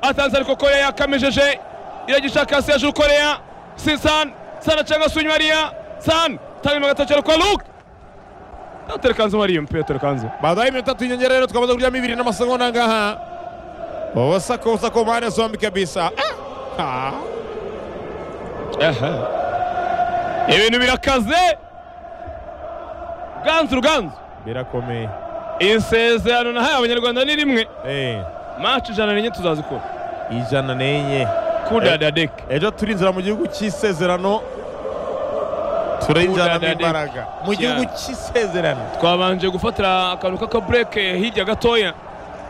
atanze ariko koreya yakamejeje iragishaka sejo koreya si sani sani acanga sunyimariya sani tanga inyuma gatatu ariko luke yaterekanze mariya umupira yaterekanze baadaye iminota tatu inyongera rero tukamaze kuryamo ibiri n'amasegonda angaha wawasakosa kwa maana zombi kabisa Ah! Ah! ibintu birakaze ruganzu ruganzu birakomeye isezerano nahaye abanyarwanda ni rimwe Eh, maci ijana n'enye tuzazikora ijana n'enye kudada deke ejo turinzira mu gihugu cy'isezerano turayijyana Udadade. n'imbaraga mu gihugu cy'isezerano twabanje gufatira akantu k'akabureke hirya gatoya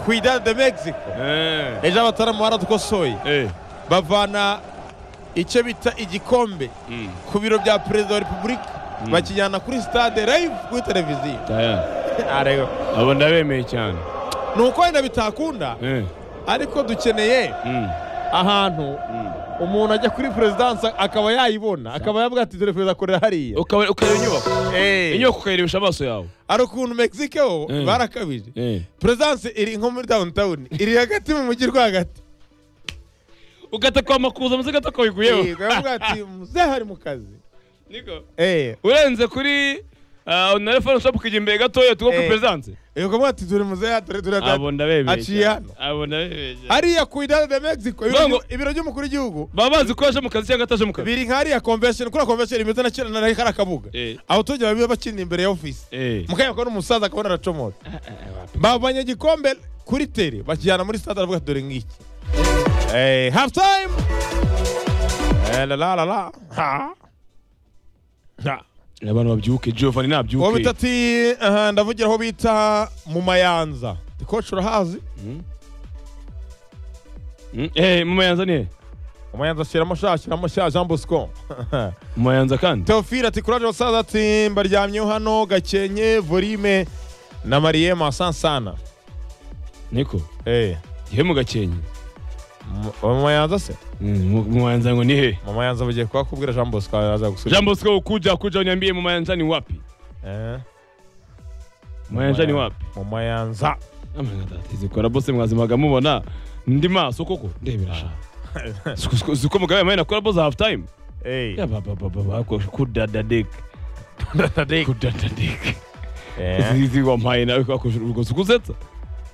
ku idade de mexico Eh, ejo abataramu baradukosoye eh, bavana icyo bita igikombe mm, ku biro bya perezida wa repubulika bakijyana kuri stade live kuri televiziyo taya. arego abo ndabemeye cyane ni uko wenda bitakunda Eh, ariko dukeneye mm, ahantu mm. umuntu ajya kuri perezidansi akaba yayibona akaba yavuga ati dore perezida akorera hariya Ukaba- ukareba inyubako Eh. inyubako ukayirebesha amaso yawe hari ukuntu mexico ho Eh. barakabije perezidansi iri nko muri downtown iri hagati mu mujyi rwagati ugata kwa makuza maze gata Eh, kawiguyeho baravuga ati muzehe ari mu kazi Niko. eh urenze kuri ah, na refone shopu ukajya imbere gatoya tugo kuri Eh. perezidanse Eh, ukavuga ati dore muzehe dore dore abo ndabemeye aciye cyane. hano abo ndabemeye cyane. hariya ku idade de mexico ibiro Bongo. by'u- ibiro by'umukuru w'igihugu baba bazi ko yaje mu kazi cyangwa ataje mu kazi biri nk'ariya convention kuri convention imeze na kera na kariya kabuga Eh. abaturage baba bakinira imbere ya ofisi Eh. mukanya ko n'umusaza akabona aracomoza bavanye igikombe kuri tere bakijyana muri stade aravuga ati dore ngiki Eh, half time Eh, la la la la ha ha abantu babyuke giovanni uwo bita nabyuke ati aha, ndavugira aho bita mu mayanza koci urahazi Mm, eh, mu mayanza ni he? mu mayanza ashyiramo sha ashyiramo sha jean bosco mu mayanza kandi teofile ati kuraje basaza ati mbaryamyeho hano gakenke volime na mariye masansana niko eh ihe mu gakenke mu- mu mayanza se Mm, mu mu mayanza ngo ni he mu mayanza bagiye kuhakubwira jean bosco aza gusubiza jean bosco ukuja kuja uniambie mu mayanza ni wapi Eh, mu mayanza ni wapi mu mayanza zikora bose mwazimaga mubona ndi maso koko ndebera sha Siku- siku- siku mugabe mayi nakora bose half time Eh, Ya ba- ba- ba- ba- ba- ko- kudada dek kudada dek eh, izi wampaye nawe kwakoshura urwo sikusetsa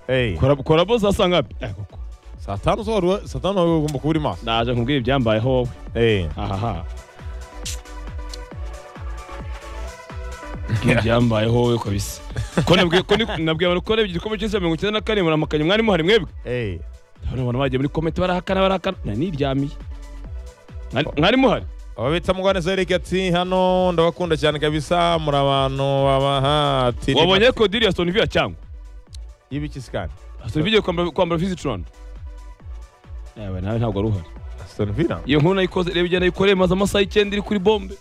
eh. kora kora bose asa ngapi Eh, koko saa tanu zo wari we- saa tanu wari ugomba kuba uri maso naje nkubwira ibyambayeho wowe Eh, ahaha ibyambayeho wowe kabisa ko nabwiye ko ni- nabwiye abantu ko narebye igikombe cy'isi mirongo icyenda na kane muramakanye mwari muhari mwebwe eh. ndabona abantu bagiye muri komite barahakana barahakana na niryamiye Mwari- mwari muhari ababita mugwaneza eric ati hano ndabakunda cyane kabisa muri abantu babahatira wabonye ko diri ya Aston Villa cyangwa y'ibiki sikani Aston Villa igiye kwambara kwambara visit Rwanda yawe nawe ntabwo ari uhari aston villa iyo nkuru nayikoze reba igenda ikoreye maze amasaha icyenda iri kuri bombe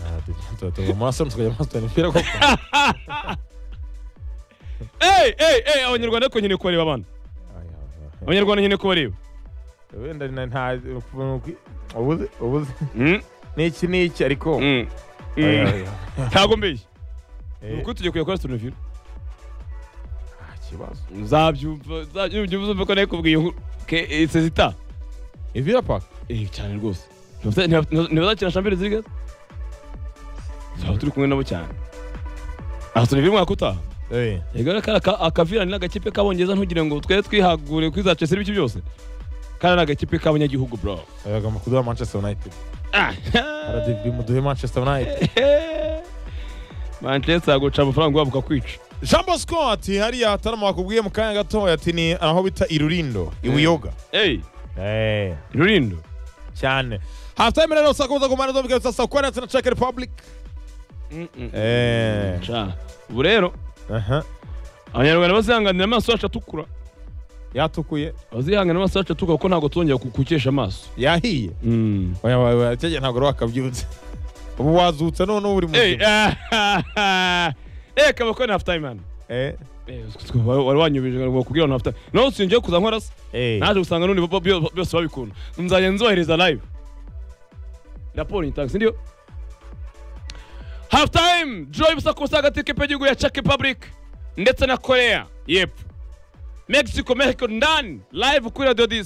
Ah, tu- tu- tuva muri aston tukajya muri aston villa koko hey hey hey abanyarwanda ariko nkeneye kubareba abana Ay, ay, ay. abanyarwanda nkeneye kubareba wenda na- nta ukuntu ki- ubuze ubuze Mm, n'iki n'iki ariko mm, Ay, ay, mm. ay. ntabwo mbeshye Eh, uko tugiye kujya kuri Aston Villa nta kibazo uzabyumva uzabyumva uzumva ko nakubwiye inkuru ke eh, sezita ivira park eh cyane rwose Ntibasa- ntiba- ntibazakina Champions League tuzaba turi kumwe nabo cyane Aston Villa mwaka utaha eh Ego kara akavirani n'agakipe k'abongereza ntugire ngo twere twihagure kuri za Chelsea n'ibiki byose. Kara n'agakipe k'abanyagihugu bro. bagomba kuduha manchester united Ah. rdb muduhe manchester united Manchester aguca amafaranga wabo ukakwica. jean bosco ati hariya hatarama wakubwiye mu kanya gatoya ati ni aho bita irurindo ibuyoga Ey, eh Rurindo. cyane halftime rero sakuza ku mpande zombi kabisa sokorance na czech republic eh Cha. Ubu rero aha abanyarwanda bazihanganira amaso yacu atukura. yatukuye Bazihangana amaso yacu atukura kuko ntabwo twongera kukukesha amaso. yahiye Mm. oya oya, oya cyege ntabwo rero wakabyutse ubu wazutse none uri Ey, muzima ah, eh kabako ni half time man. eh Eh, wari wanyubije ngo kubwira half time. Naho sinjye kuza nkora se. eh naje gusanga n'undi bo- byo- byose babikunda nzajya nzohereza live raporo nyitanga sindiyo half time joy busa kusa hagati y'ikipe y'igihugu ya czech republic ndetse na korea yepfo mexico mexico ndani live kuri radio disi